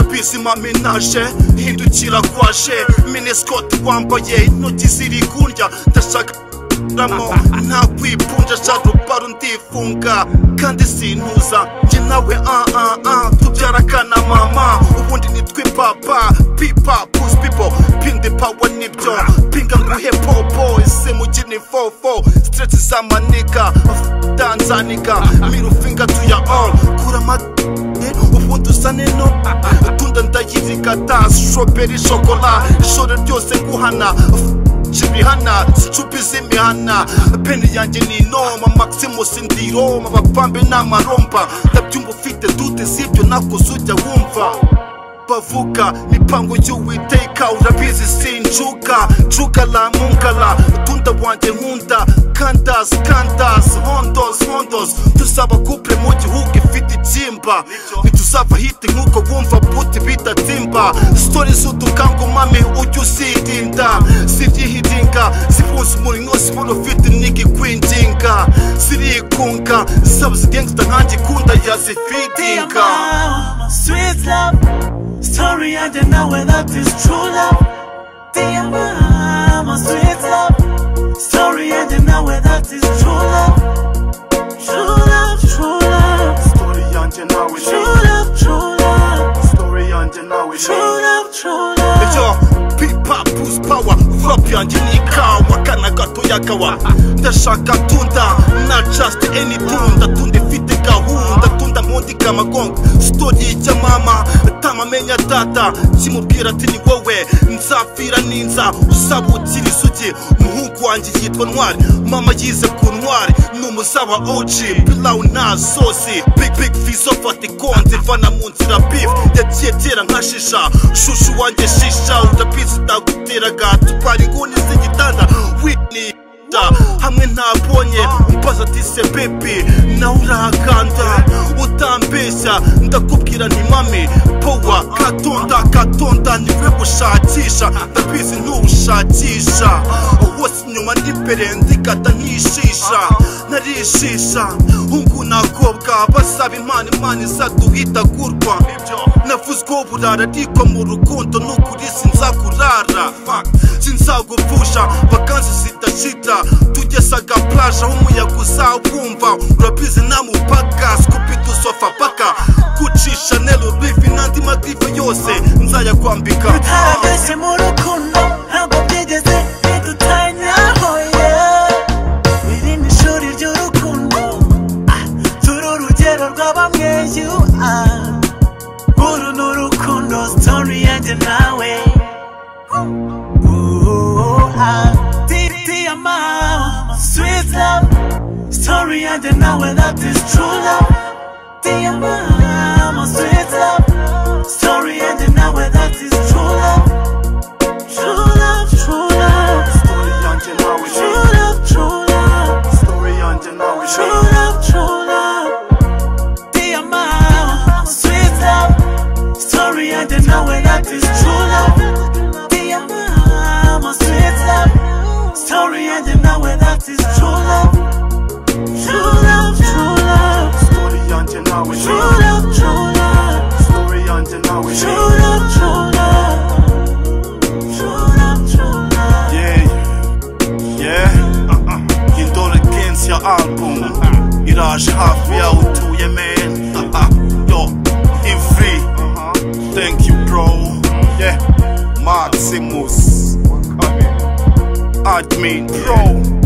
ubuzima menaje hindukira kwaje minisikote wambaye intoki ziri kurya ndashaka ramo nta kwipunja sharubaru ndifunga kandi sintuza njye nawe ah ah ah tubyara akana mama ubundi nitwe papa pipa pusi pipo pindi pawa nibyo pinga nguhe popo ese mugini fofo sitireti z'amanika tanzanika mirufinga tuya all kura amata ubundi usa nino utunda ndayirigata shoberi shokola ishoro ryose nguhana ibihana zicupa z'imihana bene yanjye ni inoma maximus ndiroma abapambe ni amaromba ndabyumva ufite dute sibyo nakoze ujya wumva bavuga mipango y'uwiteka urabizi sinjuka njuka la munkala utunda wanjye nkunda kandas kandas hondos hondos tuzaba couple mu gihugu ifite ibyimba ntituzava hiti nk'uko wumva buti bidatimba sitori z'udukangumame ujya uzirinda zibyihiringa zifunze umurimo siporo ufite n'igikwinginga zirikunga zaba zigengsta nkanjye ikunda yazifidinga Sweet love, story I didn't know whether that is true love. Dear mama, sweet love, story I didn't know whether that is true love. True love, true love, Story yanjye nawe true love, true love, Story yanjye nawe true love, true love. Yo, pipa push power Rap yanjye ni ikawa Kana gato yakawa Ndashaka tunda Not just any tunda Tunda ifite gahunda Tunda mwundika amagongo Story y'icya mama Tamamenya data Kimubwira ati ni wowe Nzapfira ninza Uzabukira isugi Umuhungu wanjye yitwa Ntwari Mama yize ku Ntwari Ni umuzawa OG Pilau nta sosi Big big fizo fata ikonze Vana mu nzira beef Yagiye tera nka shisha Shushu wanjye shisha Utabizi ndaguteraga Tupara inguni z'igitanda Whitney da hamwe ntabonye umbaza ati se bebi nawe urahakanda utambeshya ndakubwira nti mami powa katonda katonda niwe gushakisha ndabizi ntuwushakisha wose inyuma n'imbere ndigata nkishisha narishisha hungu nakobwa basaba imana imana izaduhitagurwa navuzweho burara ariko mu rukundo n'ukuri sinzakurara sinzagupfusha vakansi zidashira tugesaga plaje aho umuyaga uzawumva urabizi nta mupaka skupidu sofa paka gucisha nero rifi n'andi madive yose nzayakwambika Utarabeshye mu rukundo, ntabwo byigeze bidutanyaho, yeah. Iri ni ishuri ry'urukundo, ah, turi urugero rwa bamwe, you are. Uru ni urukundo, story yanjye nawe. Ooh, ah, di- di- mama, Sweet love, story yanjye nawe, that is true love. Dear mama, sweet love, story yanjye nawe, that is true love. True love, true love, true love, true love. True love, true love. Dear mama, sweet love. Story I didn't know where that is true love. Dear mama, sweet love. Story I didn't know where that is true love. True love, true love. True love, true love. True love, true love. True love, true love. Yeah, yeah, uh-uh. indore kensi ya album iraje hafi yawe utuye man uh-uh. yo imfri thank you bro yeah maximus admin bro